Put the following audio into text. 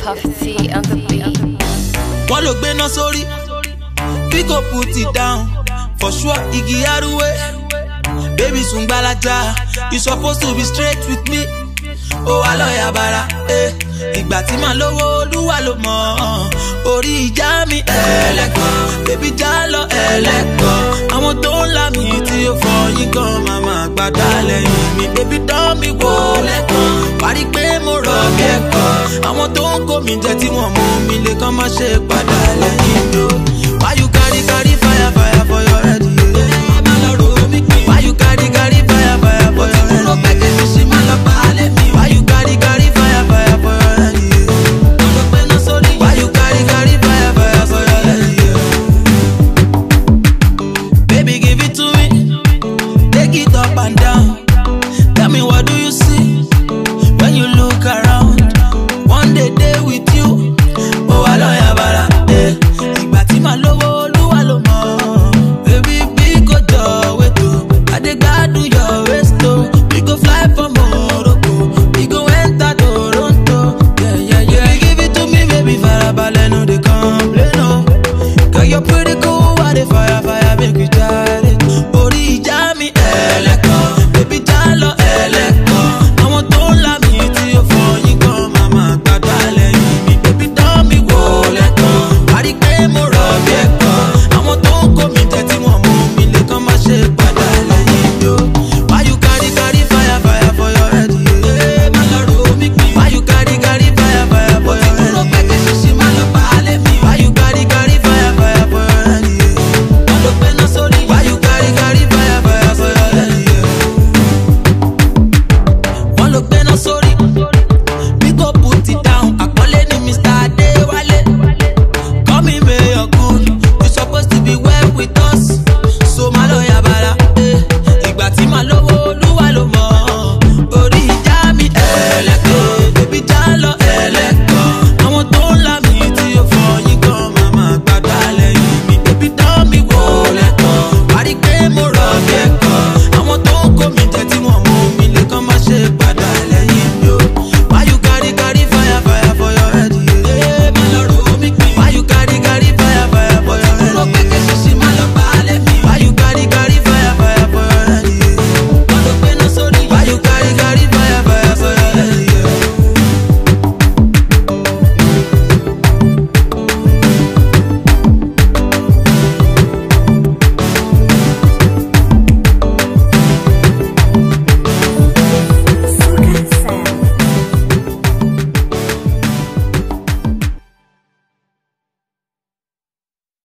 Puff T on the beat. wọ́n ló gbéná sórí bí kò put it down for sure igi arúwé baby sùn gbalaja you suppose to be straight with me ó wà lọ́ọ̀yà bara eh. ìgbà tí màá lówó olúwa ló mọ̀ ọ́n. orí ìjà mi ẹlẹ́kọ̀ọ́ bébí já lọ ẹlẹ́kọ̀ọ́ àwọn tó ń là mí tí ó fọ yín gan màmá gbàgbà lẹ́yìn mi bébí dán mi wò lẹ́kọ̀ọ́ parí pé mo rọ̀ bí ẹ̀kọ́ àwọn tó ń kó mi jẹ tí wọ́n mú mi lè kàn má ṣe padà lẹ́yìn mi o.